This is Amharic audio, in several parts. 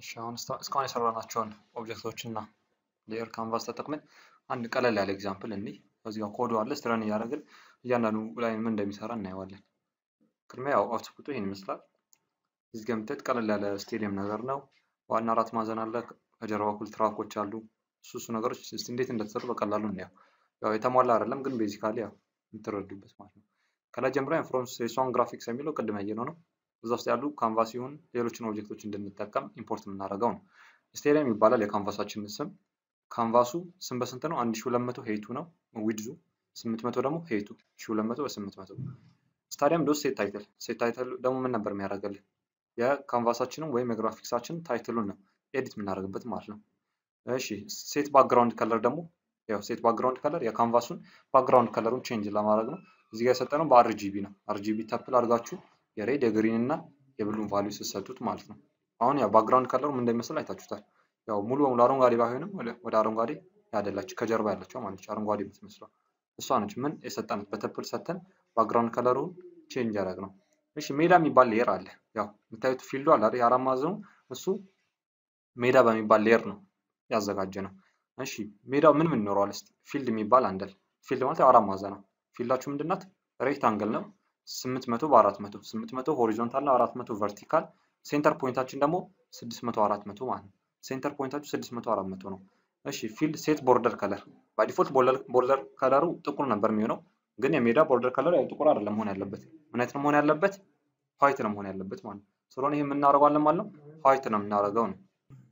እሺ አሁን እስካሁን የሰራናቸውን ኦብጀክቶች እና ሌየር ካንቫስ ተጠቅመን አንድ ቀለል ያለ ኤግዛምፕል እንይ። እዚህ ጋር ኮዱ አለ ስትረን እያደረግን እያንዳንዱ ላይ ምን እንደሚሰራ እናየዋለን። ቅድሚያ ያው አውትፑቱ ይህን ይመስላል። እዚህ ጋር የምታዩት ቀለል ያለ ስቴዲየም ነገር ነው። ዋና አራት ማዕዘን አለ። ከጀርባ በኩል ትራኮች አሉ። እሱ እሱ ነገሮች እስቲ እንዴት እንደተሰሩ በቀላሉ እናየው። ያው የተሟላ አይደለም ግን ቤዚካሊ ያው የምትረዱበት ማለት ነው። ከላይ ጀምረን ፍሮም ሴሷን ግራፊክስ የሚለው ቅድም ያየነው ነው። እዛ ውስጥ ያሉ ካንቫስ ይሁን ሌሎችን ኦብጀክቶች እንድንጠቀም ኢምፖርት የምናደርገው ነው። ስቴዲየም ይባላል የካንቫሳችን ስም። ካንቫሱ ስም በስንት ነው? 1200 ሄይቱ ነው ዊድዙ፣ 800 ደግሞ ሄይቱ 1200 በ800 ስታዲየም ዶስ ሴት ታይትል ሴት ታይትል ደግሞ ምን ነበር የሚያደርግልን? የካንቫሳችንን ወይም የግራፊክሳችንን ታይትሉን ነው ኤዲት የምናደርግበት ማለት ነው። እሺ ሴት ባክግራውንድ ከለር ደግሞ ያው ሴት ባክግራውንድ ከለር የካንቫሱን ባክግራውንድ ከለሩን ቼንጅ ለማድረግ ነው። እዚህ ጋር የሰጠነው በአርጂቢ ነው። አርጂቢ ተፕል አድርጋችሁ የሬድ የግሪን እና የብሉን ቫልዩ ስትሰጡት ማለት ነው። አሁን ያው ባክግራውንድ ከለሩ ምን እንደሚመስል አይታችሁታል። ያው ሙሉ በሙሉ አረንጓዴ ባይሆንም ወደ አረንጓዴ ያደላችሁ ከጀርባ ያለችው ማለት አረንጓዴ የምትመስለው እሷ ነች። ምን የሰጠናት በተፕል ሰተን ባክግራውንድ ከለሩን ቼንጅ ያደረግ ነው። እሺ ሜዳ የሚባል ሌየር አለ። ያው የምታዩት ፊልዱ አለ አይደል? የአራት ማዕዘኑ እሱ ሜዳ በሚባል ሌየር ነው ያዘጋጀ ነው። እሺ ሜዳው ምን ምን ይኖረዋል? እስቲ ፊልድ የሚባል አንደል ፊልድ ማለት አራት ማዕዘን ነው። ፊልዳችሁ ምንድናት? ሬክታንግል ነው። 800 በ400 800 ሆሪዞንታል እና 400 ቨርቲካል። ሴንተር ፖይንታችን ደግሞ 600 400 ማለት ነው። ሴንተር ፖይንታችሁ 600 400 ነው። እሺ ፊልድ ሴት ቦርደር ከለር ባይ ቦርደር ከለሩ ጥቁር ነበር የሚሆነው፣ ግን የሜዳ ቦርደር ከለር ያው ጥቁር አይደለም መሆን ያለበት። ምን አይነት ነው መሆን ያለበት? ዋይት ነው መሆን ያለበት ማለት ነው። ስለሆነ ይሄ የምናደርገዋለን ማለት ነው ዋይት ነው የምናደርገው ነው።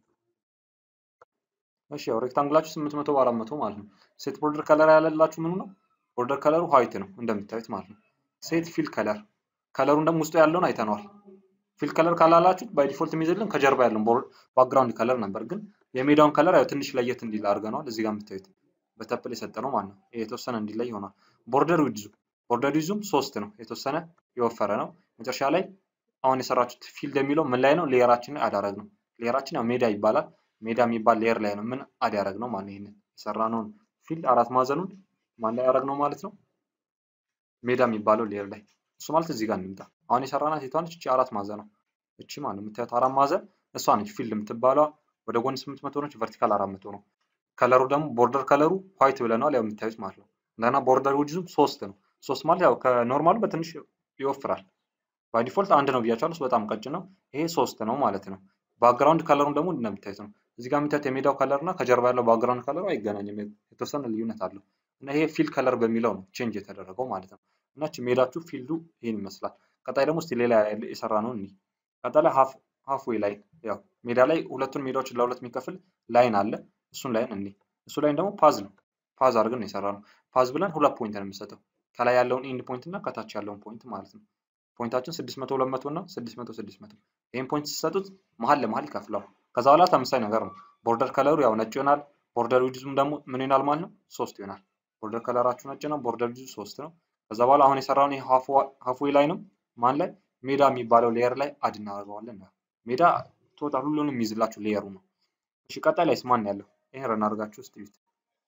እሺ ያው ሬክታንግላችሁ 800 በ400 ማለት ነው። ሴት ቦርደር ከለር ያለላችሁ ምኑ ነው? ቦርደር ከለሩ ዋይት ነው እንደምታዩት ማለት ነው። ሴት ፊል ከለር ከለሩን ደግሞ ውስጡ ያለውን አይተነዋል። ፊል ከለር ካላላችሁት ባይ ዲፎልት የሚይዝልን ከጀርባ ያለውን ባክግራውንድ ከለር ነበር፣ ግን የሜዳውን ከለር ያው ትንሽ ለየት እንዲል አድርገነዋል። እዚህ ጋር የምታዩት በተፕል የሰጠነው ማለት ነው። ይሄ የተወሰነ እንዲለይ ይሆናል። ቦርደር ዊድዙ ቦርደር ዊድዙም ሶስት ነው፣ የተወሰነ የወፈረ ነው። መጨረሻ ላይ አሁን የሰራችሁት ፊልድ የሚለው ምን ላይ ነው? ሌየራችን ላይ አዳረግ ነው። ሌየራችን ያው ሜዳ ይባላል። ሜዳ የሚባል ሌየር ላይ ነው ምን አድ ያደረግ ነው ማለት ይሄንን የሰራነውን ፊልድ አራት ማዕዘኑን ማን ላይ ያደረግ ነው ማለት ነው ሜዳ የሚባለው ሌየር ላይ እሱ ማለት እዚህ ጋር እንምጣ። አሁን የሰራናት የቷ ነች? እቺ አራት ማዕዘን ነው። እቺ ማለት ነው የምታዩት አራት ማዕዘን እሷ ነች ፊልድ የምትባለዋ። ወደ ጎን ስምንት መቶ ነች፣ ቨርቲካል አራት መቶ ነው። ከለሩ ደግሞ ቦርደር ከለሩ ዋይት ብለናል፣ ያው የምታዩት ማለት ነው። እንደገና ቦርደር ዊድዙም ሶስት ነው። ሶስት ማለት ያው ከኖርማሉ በትንሽ ይወፍራል። ባይ ዲፎልት አንድ ነው ብያቸዋለሁ፣ እሱ በጣም ቀጭን ነው። ይሄ ሶስት ነው ማለት ነው። ባክግራውንድ ከለሩን ደግሞ እንደምታዩት ነው። እዚህ ጋር የምታዩት የሜዳው ከለር እና ከጀርባ ያለው ባክግራውንድ ከለሩ አይገናኝም፣ የተወሰነ ልዩነት አለው እና ይሄ ፊል ከለር በሚለው ነው ቼንጅ የተደረገው ማለት ነው። እና ሜዳችሁ ፊልዱ ይህን ይመስላል። ቀጣይ ደግሞ እስቲ ሌላ የሰራ ነው እኒ ቀጣይ ላይ ሀፍ ዌይ ላይን ያው ሜዳ ላይ ሁለቱን ሜዳዎችን ለሁለት የሚከፍል ላይን አለ። እሱን ላይን እኒ እሱ ላይን ደግሞ ፓዝ ነው። ፓዝ አድርገን የሰራ ነው። ፓዝ ብለን ሁለት ፖይንት ነው የምንሰጠው ከላይ ያለውን ኢንድ ፖይንት እና ከታች ያለውን ፖይንት ማለት ነው። ፖይንታችን 600 200 እና 600 600 ይህን ፖይንት ሲሰጡት መሀል ለመሀል ይከፍለዋል። ከዛ በኋላ ተመሳሳይ ነገር ነው። ቦርደር ከለሩ ያው ነጭ ይሆናል። ቦርደር ዊድዙም ደግሞ ምን ይሆናል ማለት ነው ሶስት ይሆናል። ቦርደር ከለራችሁ ነጭ ነው። ቦርደር ዊድዙ ሶስት ነው። ከዛ በኋላ አሁን የሰራውን ሀፍዌይ ላይ ነው ማን ላይ ሜዳ የሚባለው ሌየር ላይ አድ እናደርገዋለን። ሜዳ ቶታል ሁሉንም የሚይዝላችሁ ሌየሩ ነው። እሺ ቀጣይ ላይስ ማን ያለው? ይሄን ረን አድርጋችሁ እስቲ እዩት።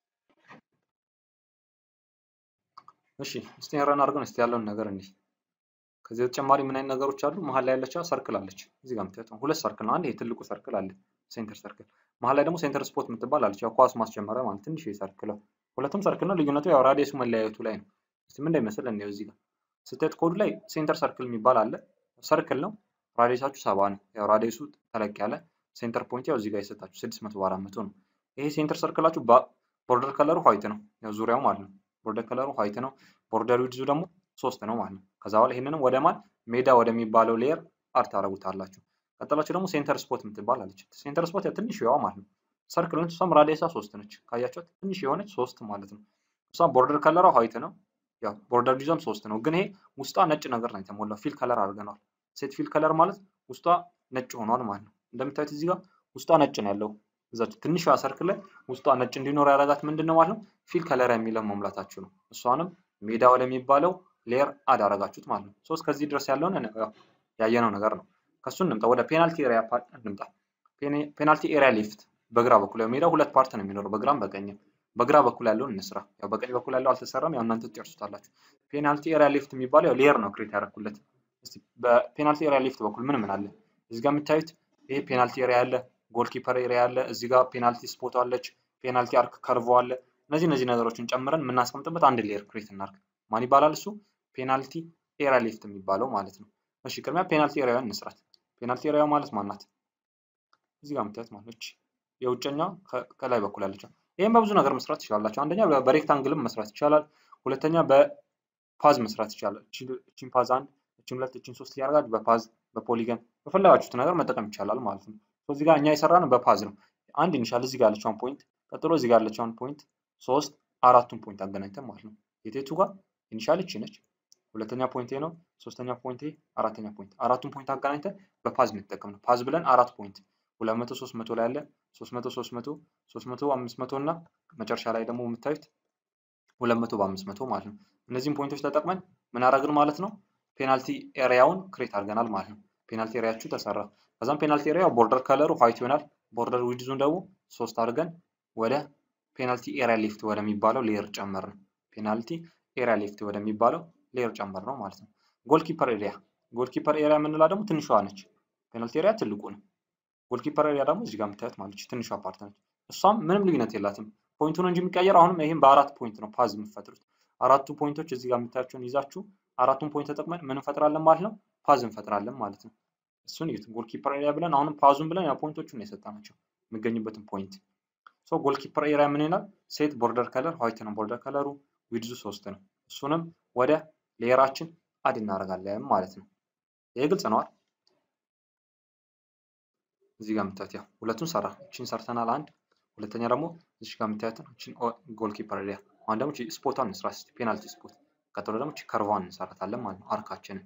እሺ እስቲ ረን አድርገን እስቲ ያለውን ነገር እንይ። ከዚህ በተጨማሪ ምን አይነት ነገሮች አሉ? መሀል ላይ ያለችው ሰርክል አለች። እዚህ ጋር የምታዩት ሁለት ሰርክል ነው። አንድ ይሄ ትልቁ ሰርክል አለ፣ ሴንተር ሰርክል። መሀል ላይ ደግሞ ሴንተር ስፖት የምትባል አለች፣ ያው ኳስ ማስጀመሪያ ማለት ትንሽ ሰርክል ነው። ሁለቱም ሰርክል ነው። ልዩነቱ ያው ራዲየሱ መለያየቱ ላይ ነው። እስቲ ምን እንደሚመስል እንየው። እዚህ ጋር ስታዩት ኮዱ ላይ ሴንተር ሰርክል የሚባል አለ። ሰርክል ነው። ራዲየሳችሁ ሰባ ነው። ያው ራዲየሱ ተለቅ ያለ ሴንተር ፖይንት ያው እዚህ ጋር የሰጣችሁ ስድስት መቶ በአራት መቶ ነው። ይሄ ሴንተር ሰርክላችሁ ቦርደር ከለሩ ዋይት ነው። ያው ዙሪያው ማለት ነው። ቦርደር ከለሩ ዋይት ነው። ቦርደር ዊድዙ ደግሞ ሶስት ነው ማለት ነው። ከዛ በኋላ ይሄንንም ወደ ማን ሜዳ ወደሚባለው ሌየር አድ ታደርጉታላችሁ። ቀጥላችሁ ደግሞ ሴንተር ስፖት የምትባል አለች። ሴንተር ስፖት ትንሽ የዋ ማለት ነው። ሰርክል ነች። እሷም ራዲየሳ ሶስት ነች። ካያችኋት ትንሽ የሆነች ሶስት ማለት ነው። እሷም ቦርደር ከለሯ ዋይት ነው። ያው ቦርደር ዲዛይን ሶስት ነው፣ ግን ይሄ ውስጧ ነጭ ነገር ነው የተሞላው። ፊል ከለር አድርገነዋል። ሴት ፊል ከለር ማለት ውስጧ ነጭ ሆኗል ማለት ነው። እንደምታዩት እዚህ ጋር ውስጧ ነጭ ነው ያለው። እዛች ትንሿ ሰርክል ላይ ውስጧ ነጭ እንዲኖር ያደረጋት ምንድን ነው ማለት ነው? ፊል ከለር የሚለው መሙላታችሁ ነው። እሷንም ሜዳ ወደሚባለው ሌየር አድ አደረጋችሁት ማለት ነው። ሶስት ከዚህ ድረስ ያለውን ያየነው ነገር ነው። ከሱ እንምጣ፣ ወደ ፔናልቲ ኤሪያ እንምጣ። ፔናልቲ ኤሪያ ሊፍት በግራ በኩል ያው ሜዳው ሁለት ፓርት ነው የሚኖረው፣ በግራም በቀኝም። በግራ በኩል ያለውን እንስራ። ያው በቀኝ በኩል ያለው አልተሰራም፣ ያው እናንተ ትጨርሱታላችሁ። ፔናልቲ ኤሪያ ሊፍት የሚባለው ያው ሌየር ነው ክሬት ያደረኩለት። እስቲ በፔናልቲ ኤሪያ ሊፍት በኩል ምን ምን አለ? እዚህ ጋር የምታዩት ይሄ ፔናልቲ ኤሪያ ያለ ጎል ኪፐር ኤሪያ አለ፣ እዚህ ጋር ፔናልቲ ስፖት አለች፣ ፔናልቲ አርክ ከርቮ አለ። እነዚህ እነዚህ ነገሮችን ጨምረን የምናስቀምጥበት አንድ ሌየር ክሬት እናድርግ። ማን ይባላል እሱ? ፔናልቲ ኤሪያ ሌፍት የሚባለው ማለት ነው። እሺ ቅድሚያ ፔናልቲ ኤሪያውን እንስራት። ፔናልቲ ኤሪያ ማለት ማናት? እዚህ ጋር የምታዩት ማለች የውጨኛ ከላይ በኩል ያለችው። ይህም በብዙ ነገር መስራት ትችላላችሁ። አንደኛ በሬክታንግልም መስራት ይቻላል። ሁለተኛ በፓዝ መስራት ይቻላል። እቺን ፓዝ አንድ፣ እቺን ሁለት፣ እቺን ሶስት እያደረጋችሁ በፓዝ በፖሊገን በፈለጋችሁት ነገር መጠቀም ይቻላል ማለት ነው። እዚህ ጋር እኛ የሰራን በፓዝ ነው። አንድ ኢኒሻል እዚህ ጋር ያለችውን ፖይንት ቀጥሎ እዚህ ጋር ያለችውን ፖይንት ሶስት አራቱን ፖይንት አገናኝተን ማለት ነው። የቴቱ ጋር ኢኒሻል እቺ ነች። ሁለተኛ ፖይንት ነው። ሶስተኛ ፖይንት አራተኛ ፖይንት አራቱን ፖይንት አገናኝተን በፓዝ እንጠቀም ነው። ፓዝ ብለን አራት ፖይንት ሁለት መቶ ሶስት መቶ ላይ ያለ ሶስት መቶ ሶስት መቶ ሶስት መቶ አምስት መቶ እና መጨረሻ ላይ ደግሞ የምታዩት ሁለት መቶ በአምስት መቶ ማለት ነው። እነዚህም ፖይንቶች ተጠቅመን ምን አደረግን ማለት ነው? ፔናልቲ ኤሪያውን ክሬት አድርገናል ማለት ነው። ፔናልቲ ኤሪያችሁ ተሰራ። ከዛም ፔናልቲ ኤሪያ ቦርደር ከለሩ ዋይት ይሆናል። ቦርደር ዊድዙን ደግሞ ሶስት አድርገን ወደ ፔናልቲ ኤሪያ ሌፍት ወደሚባለው ሌየር ጨመርን። ፔናልቲ ኤሪያ ሌፍት ወደሚባለው ሌየር ጨመር ነው ማለት ነው። ጎልኪፐር ኤሪያ ጎልኪፐር ኤሪያ የምንላ ደግሞ ትንሿ ነች። ፔናልቲ ኤሪያ ትልቁ ነው። ጎልኪፐር ኤሪያ ደግሞ እዚህ ጋር የምታዩት ማለች ትንሿ ፓርት ነች። እሷም ምንም ልዩነት የላትም። ፖይንቱ ነው እንጂ የሚቀየር አሁንም ይህም በአራት ፖይንት ነው ፓዝ የምትፈጥሩት። አራቱ ፖይንቶች እዚህ ጋር የምታያቸውን ይዛችሁ አራቱን ፖይንት ተጠቅመን ምን እንፈጥራለን ማለት ነው? ፓዝ እንፈጥራለን ማለት ነው። እሱን እዩት። ጎልኪፐር ኤሪያ ብለን አሁንም ፓዙን ብለን ያ ፖይንቶቹን ነው የሰጠናቸው የሚገኙበትን ፖይንት። ሶ ጎልኪፐር ኤሪያ ምን ይላል? ሴት ቦርደር ከለር ዋይት ነው። ቦርደር ከለሩ ዊድዙ ሶስት ነው። እሱንም ወደ ሌየራችን አድ እናደርጋለን ማለት ነው። ይሄ ግልጽ ነዋል። እዚህ ጋር የምታዩት ያው ሁለቱን ሰራ እቺን ሰርተናል አንድ ሁለተኛ ደግሞ እዚህ ጋር የምታዩትን እቺን ጎልኪፐር ኤሪያ አሁን ደግሞ እቺ ስፖቷን እንስራ እስቲ ፔናልቲ ስፖት ቀጥሎ ደግሞ እቺ ከርቫን እንሰራታለን ማለት ነው አርካችንን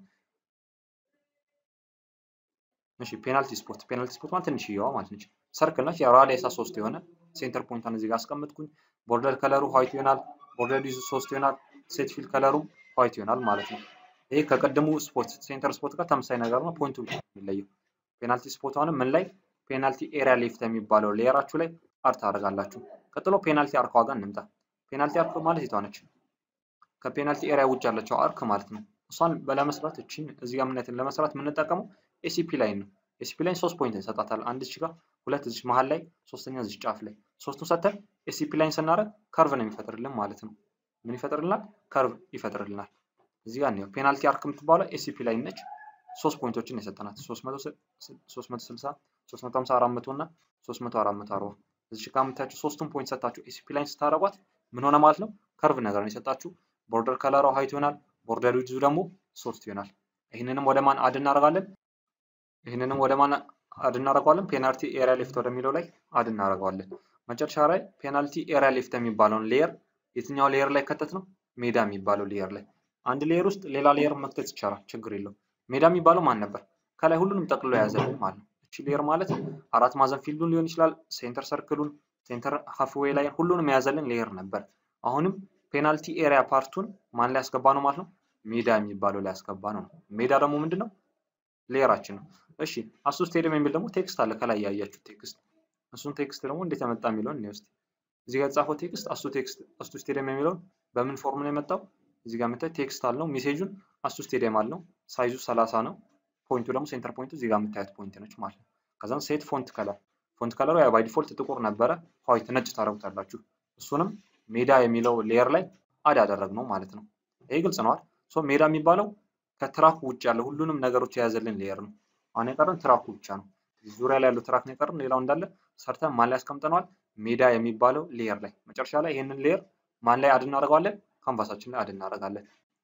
እሺ ፔናልቲ ስፖት ፔናልቲ ስፖት ማለት ትንሽዬዋ ማለት ነች ሰርክል ነች ያው ራዲየሷ ሶስት የሆነ ሴንተር ፖይንቷን እዚህ ጋር አስቀምጥኩኝ ቦርደር ከለሩ ዋይት ይሆናል ቦርደር ዲዙ ሶስት ይሆናል ሴት ፊል ከለሩ ዋይት ይሆናል ማለት ነው ይሄ ከቀደሙ ስፖት ሴንተር ስፖት ጋር ተመሳሳይ ነገር ነው ፖይንቱ የሚለየው ፔናልቲ ስፖት አሁንም ምን ላይ ፔናልቲ ኤሪያ ሌፍት የሚባለው ሌየራችሁ ላይ አርት ታደርጋላችሁ። ቀጥሎ ፔናልቲ አርክ ዋጋ እንምጣ። ፔናልቲ አርክ ማለት የቷ ነች? ከፔናልቲ ኤሪያ ውጭ ያለችው አርክ ማለት ነው። እሷን ለመስራት እቺን እዚህ ጋር ምነትን ለመስራት የምንጠቀመው ኤሲፒ ላይን ነው። ኤሲፒ ላይን ሶስት ፖይንት እንሰጣታለን። አንድ እዚህ ጋር፣ ሁለት እዚህ መሀል ላይ፣ ሶስተኛ እዚህ ጫፍ ላይ። ሶስቱን ሰተን ኤሲፒ ላይን ስናደርግ ከርቭ ነው የሚፈጥርልን ማለት ነው። ምን ይፈጥርልናል? ከርቭ ይፈጥርልናል። እዚህ ጋር ነው ፔናልቲ አርክ የምትባለው ኤሲፒ ላይን ነች። ሶስት ፖይንቶችን የሰጠናት 360 350 400 እና 300 440 እዚህ ጋር የምታያችሁ ሶስቱን ፖይንት ሰጣችሁ ኤሲፒ ላይን ስታደርጓት ምን ሆነ ማለት ነው? ከርቭ ነገር ነው የሰጣችሁ። ቦርደር ከለሯ ሀይት ይሆናል። ቦርደር ዊድዙ ደግሞ ሶስት ይሆናል። ይህንንም ወደ ማን አድ እናደርጋለን? ይህንንም ወደ ማን አድ እናደርገዋለን? ፔናልቲ ኤሪያ ሌፍት ወደሚለው ላይ አድ እናደርገዋለን። መጨረሻ ላይ ፔናልቲ ኤሪያ ሌፍት የሚባለውን ሌየር የትኛው ሌየር ላይ ከተት ነው? ሜዳ የሚባለው ሌየር ላይ። አንድ ሌየር ውስጥ ሌላ ሌየር መክተት ይቻላል፣ ችግር የለውም። ሜዳ የሚባለው ማን ነበር? ከላይ ሁሉንም ጠቅልሎ የያዘልን ማለት ነው። እቺ ሌየር ማለት አራት ማዕዘን ፊልዱን ሊሆን ይችላል፣ ሴንተር ሰርክሉን፣ ሴንተር ሃፍዌይ ላይ ሁሉንም የያዘልን ሌየር ነበር። አሁንም ፔናልቲ ኤሪያ ፓርቱን ማን ላይ ያስገባ ነው ማለት ነው? ሜዳ የሚባለው ላይ ያስገባ ነው። ሜዳ ደግሞ ምንድን ነው? ሌየራችን ነው። እሺ አሱ ስቴዲየም የሚል ደግሞ ቴክስት አለ፣ ከላይ ያያችሁ ቴክስት። እሱን ቴክስት ደግሞ እንዴት የመጣ የሚለውን እኔ ውስጥ እዚህ ጋር የተጻፈው ቴክስት አሱ ቴክስት አሱ ስቴዲየም የሚለውን በምን ፎርም ነው የመጣው? እዚህ ጋር የምታዩት ቴክስት አለው። ሜሴጁን አሱ ስቴዲየም አለው። ሳይዙ ሰላሳ ነው። ፖይንቱ ደግሞ ሴንተር ፖይንቱ እዚህ ጋር የምታዩት ፖይንት ነች ማለት ነው። ከዛም ሴት ፎንት ከለር ፎንት ከለሩ ያው ባይ ዲፎልት ጥቁር ነበረ፣ ዋይት ነጭ ታደርጉታላችሁ። እሱንም ሜዳ የሚለው ሌየር ላይ አድ ያደረግነው ማለት ነው። ይሄ ግልጽ ነዋል። ሶ ሜዳ የሚባለው ከትራኩ ውጭ ያለ ሁሉንም ነገሮች የያዘልን ሌየር ነው። አሁን የቀረን ትራኩ ብቻ ነው። ዙሪያ ላይ ያለው ትራክ ነው የቀረን። ሌላው እንዳለ ሰርተን ማን ላይ ያስቀምጠነዋል? ሜዳ የሚባለው ሌየር ላይ። መጨረሻ ላይ ይህንን ሌየር ማን ላይ አድ እናደርገዋለን? ካንቫሳችን ላይ አድ እናደርጋለን።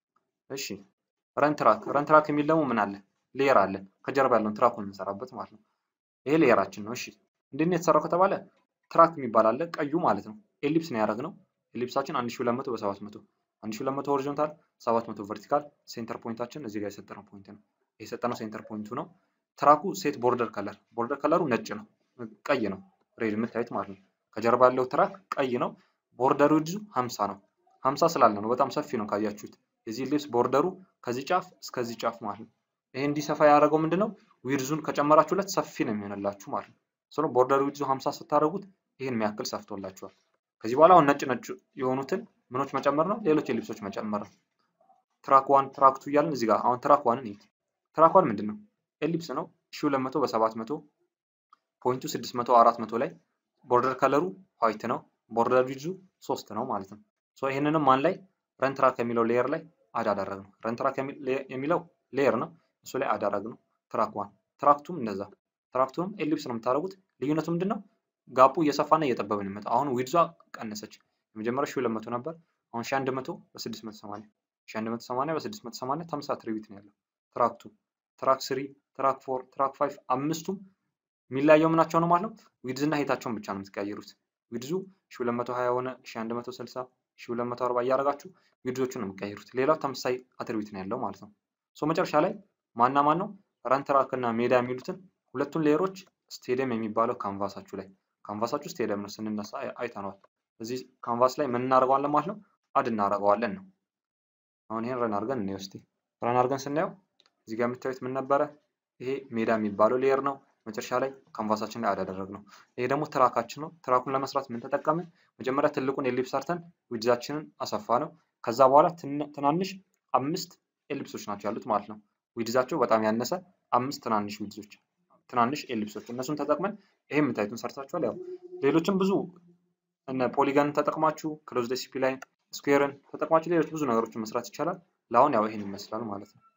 እሺ ረን ትራክ ረን ትራክ የሚል ደግሞ ምን አለ? ሌየር አለ ከጀርባ ያለውን ትራኩን የምንሰራበት ማለት ነው። ይሄ ሌየራችን ነው። እሺ እንዴት ነው የተሰራው ከተባለ ትራክ የሚባል አለ ቀዩ ማለት ነው። ኤሊፕስ ነው ያደረግነው። ኤሊፕሳችን 1200 በ700 1200 ሆሪዞንታል 700 ቨርቲካል። ሴንተር ፖይንታችን እዚህ ጋር የሰጠነው ፖይንት ነው። የሰጠነው ሴንተር ፖይንቱ ነው። ትራኩ ሴት ቦርደር ከለር ቦርደር ከለሩ ነጭ ነው፣ ቀይ ነው። ሬድ የምታዩት ማለት ነው። ከጀርባ ያለው ትራክ ቀይ ነው። ቦርደሩ ዊድዙ 50 ነው። 50 ስላለ ነው በጣም ሰፊ ነው ካያችሁት። የዚህ ልብስ ቦርደሩ ከዚህ ጫፍ እስከዚህ ጫፍ ማለት ነው። ይሄ እንዲሰፋ ያደረገው ምንድነው? ዊድዙን ከጨመራችሁለት ሰፊ ነው የሚሆንላችሁ ማለት ነው። ስለ ቦርደር ዊድዙ 50 ስታደርጉት ይህን የሚያክል ሰፍቶላችኋል። ከዚህ በኋላ አሁን ነጭ ነጭ የሆኑትን ምኖች መጨመር ነው፣ ሌሎች የልብሶች መጨመር ነው። ትራክ ዋን ትራክ ቱ እያልን እዚህ ጋር አሁን ትራክ ዋንን እዩት። ትራክ ዋን ምንድን ነው? ኤሊፕስ ነው 1200 በ700 ፖይንቱ 600 400 ላይ ቦርደር ከለሩ ዋይት ነው። ቦርደር ዊድዙ ሶስት ነው ማለት ነው። ሶ ይህንንም ማን ላይ ረን ትራክ የሚለው ሌየር ላይ አድ አደረግ ነው። ረን ትራክ የሚለው ሌየር ነው። እሱ ላይ አድ አደረግ ነው። ትራክ ዋን ትራክቱም እንደዛ ትራክቱም ኤሊፕስ ነው የምታደርጉት። ልዩነቱ ምንድን ነው? ጋፑ እየሰፋና እየጠበበ ነው የሚመጣው። አሁን ዊድዟ ቀነሰች። የመጀመሪያው ሺህ ሁለት መቶ ነበር። አሁን ሺህ አንድ መቶ በስድስት መቶ ሰማንያ ሺህ አንድ መቶ ሰማንያ በስድስት መቶ ሰማንያ ተመሳሳይ አትሪቢዩት ነው ያለው። ትራክቱ ትራክ ስሪ ትራክ ፎር ትራክ ፋይቭ አምስቱም የሚለያየው ምናቸው ነው ማለት ነው? ዊድዝ እና ሄታቸውን ብቻ ነው የምትቀያየሩት። ዊድዙ ሺህ ሁለት መቶ ሀያ ሆነ ሺህ አንድ መቶ ስልሳ ሺህ ሁለት መቶ አርባ እያደረጋችሁ ዊድዞቹን ነው የምትቀያየሩት። ሌላው ተመሳሳይ አትሪቢዩት ነው ያለው ማለት ነው። ሶ መጨረሻ ላይ ማና ማን ነው ረን ትራክ እና ሜዳ የሚሉትን ሁለቱን ሌየሮች ስቴዲየም የሚባለው ካንቫሳችሁ ላይ ካንቫሳችሁ ስቴዲየም ነው ስንነሳ አይተነዋል። እዚህ ካንቫስ ላይ ምን እናደርገዋለን ማለት ነው? አድ እናደርገዋለን ነው። አሁን ይሄን ረን አድርገን እንየው እስቲ። ረን አድርገን ስናየው እዚህ ጋር የምታዩት ምን ነበረ? ይሄ ሜዳ የሚባለው ሌየር ነው። መጨረሻ ላይ ካንቫሳችን ላይ አድ አደረግነው። ይሄ ደግሞ ትራካችን ነው። ትራኩን ለመስራት ምን ተጠቀምን? መጀመሪያ ትልቁን ኤሊፕስ ሰርተን ዊድዛችንን አሰፋ ነው። ከዛ በኋላ ትናንሽ አምስት ኤሊፕሶች ናቸው ያሉት ማለት ነው። ዊድዛቸው በጣም ያነሰ አምስት ትናንሽ ዊድዞች ትናንሽ ኤሊፕሶች እነሱን ተጠቅመን ይሄ የምታዩትን ሰርታችኋል። ያው ሌሎችም ብዙ እነ ፖሊጋንን ተጠቅማችሁ ክሎዝድ ኤስሲፒ ላይን ስኩዌርን ተጠቅማችሁ ሌሎች ብዙ ነገሮችን መስራት ይቻላል። ለአሁን ያው ይሄን ይመስላል ማለት ነው።